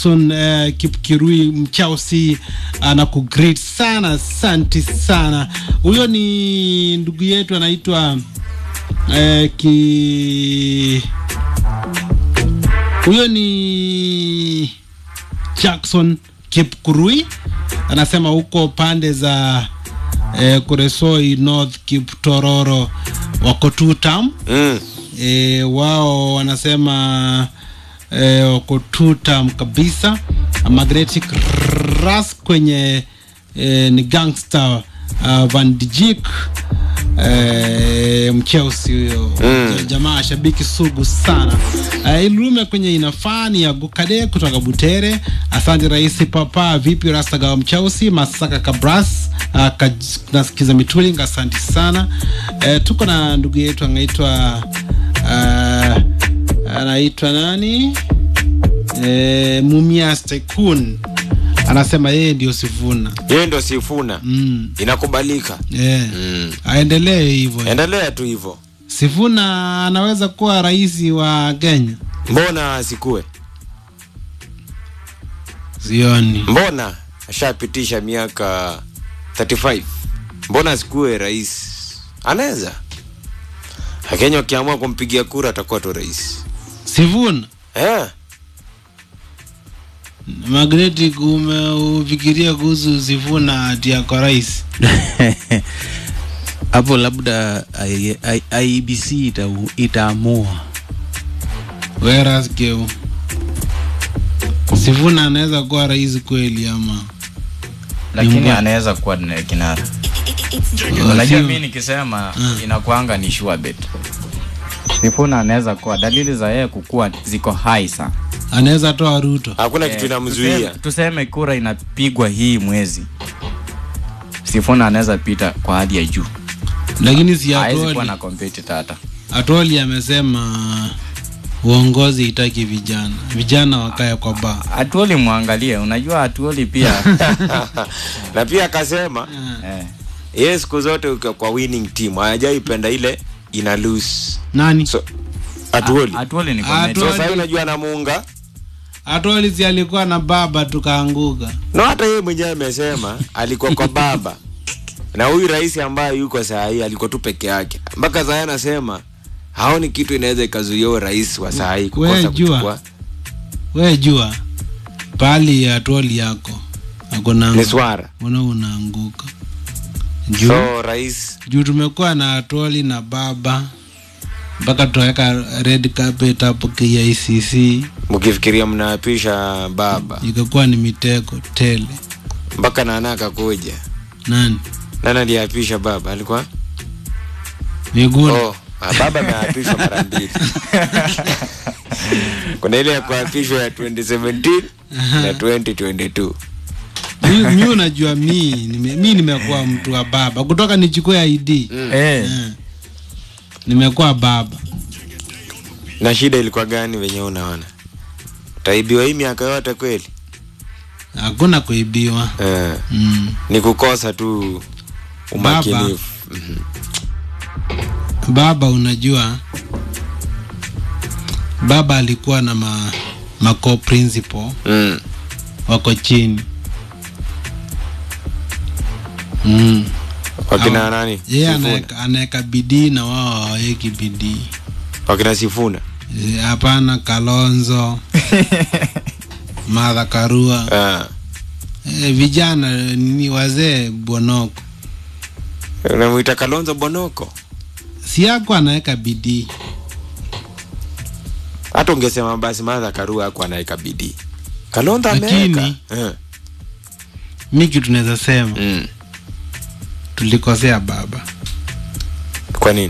Jackson uh, Kipkirui Mchausi anakugreet sana, asante sana. Huyo ni ndugu yetu anaitwa uh, ki huyo ni Jackson Kipkurui anasema huko pande za eh, Kuresoi North Kiptororo wako tutam Mm. e, wao wanasema e, wako tutam kabisa. Magnetic Ras kwenye e, ni gangster uh, Van Dijk e, mcheusi huyo Mm. jamaa shabiki sugu sana. Uh, Ilume kwenye inafani ya Gukade kutoka Butere. Asante Rais Papa, vipi Rastagawa mcheusi Masaka Kabras uh, nasikiza Mituling, asante sana. Uh, tuko na ndugu yetu anaitwa uh, anaitwa nani uh, Mumias Tycoon anasema yeye ndio Sifuna. Yeye ndo Sifuna. Mm. Inakubalika. Yeah. Mm. Aendelee hivyo. Endelea tu hivyo. Sifuna anaweza kuwa rais wa Kenya. Mbona asikue? Sioni. Mbona ashapitisha miaka 35? Mbona asikue rais? Anaweza. Wakenya wakiamua kumpigia kura atakuwa tu rais. Sifuna Eh, Magnetic, umeufikiria kuhusu Sifuna ati yako rais? hapo labda I- I- IEBC ita, itaamua Whereas Geu Sifuna anaweza kuwa rais kweli ama? lakini Nyumba. anaweza kuwa ni kinara. Oh, Unajua sio- mimi nikisema inakuanga ni sure bet. Sifuna anaweza kuwa, dalili za yeye kukua ziko high sana. anaweza toa Ruto. hakuna kitu Eh, inamzuia. tuseme- Tuseme kura inapigwa hii mwezi, Sifuna anaweza pita kwa hadi ya juu, Lakini si hawezi kuwa Atoli. na competitor hata. Atoli amesema uongozi itaki vijana, vijana wakae kwa baa. Atuoli mwangalie, unajua Atuoli pia Na pia akasema eh, yeye siku zote uko kwa winning team, hajaipenda ile ina lose. Nani? So atuoli. Atuoli ni Atuoli. comedian. So sasa unajua anamuunga. Atoli si alikuwa na baba tukaanguka. Na hata yeye mwenyewe amesema alikuwa kwa baba. Na huyu rais ambaye yuko saa hii alikuwa tu peke yake. Mpaka sasa anasema haoni kitu inaweza ikazuia huyo rais wa saa hii We kukosa jua. kuchukua. We jua pali Atoli yako akona Ni swara. una unaanguka juu So rais juu tumekuwa na Atoli na baba mpaka tutaweka red carpet hapo KICC, mkifikiria mnaapisha baba ikakuwa ni mitego tele. mpaka nana akakuja. Nani Nani aliapisha baba? Alikuwa Miguna Oh, ah, baba ameapishwa mara mbili. Kuna ile ya kuapishwa ya 2017 na 2022. mi, mi unajua mi nime, mi nimekuwa mtu wa baba kutoka nichukue ID Eh, Eh. nimekuwa baba Na shida ilikuwa gani venye unaona? Utaibiwa hii miaka yote kweli? hakuna kuibiwa Eh, mm. ni kukosa tu umakinifu. Mhm. baba unajua baba alikuwa na ma, ma co-principal Mm. wako chini mm. Wakina Hawa- nani? yeye Sifuna. anaeka- anaeka bidii na wao hawaweki bidii Wakina Sifuna. Eh, hapana kalonzo madha karua Ah. e, vijana ni wazee bonoko Unamuita Kalonzo Bonoko. si yako anaweka bidii Hata ungesema basi Martha Karua hakuwa anaweka bidii. Kalonzo ameweka. Lakini- Eh. mi kitu naweza sema Mm. tulikosea baba Kwa nini?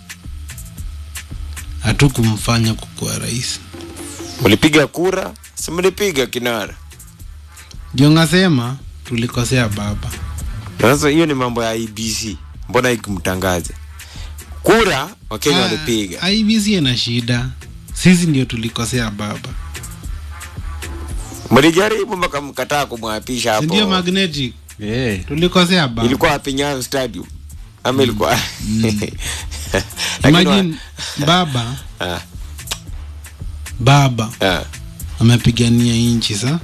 hatukumfanya kukuwa rais Mlipiga kura? Si mlipiga kinara. ndio ngasema tulikosea baba Na Sasa hiyo ni mambo ya IBC. Mbona ikimtangaze? Kura Wakenya walipiga. Ah, IEBC ina shida sisi ndio tulikosea baba Mlijaribu mpaka mkataa kumwapisha Si ndio hapo. magnetic eh. tulikosea baba Ilikuwa hapi Nyayo Stadium. Ama ilikuwa Lakini wa- imagine baba Ah, baba ah. amepigania nchi sa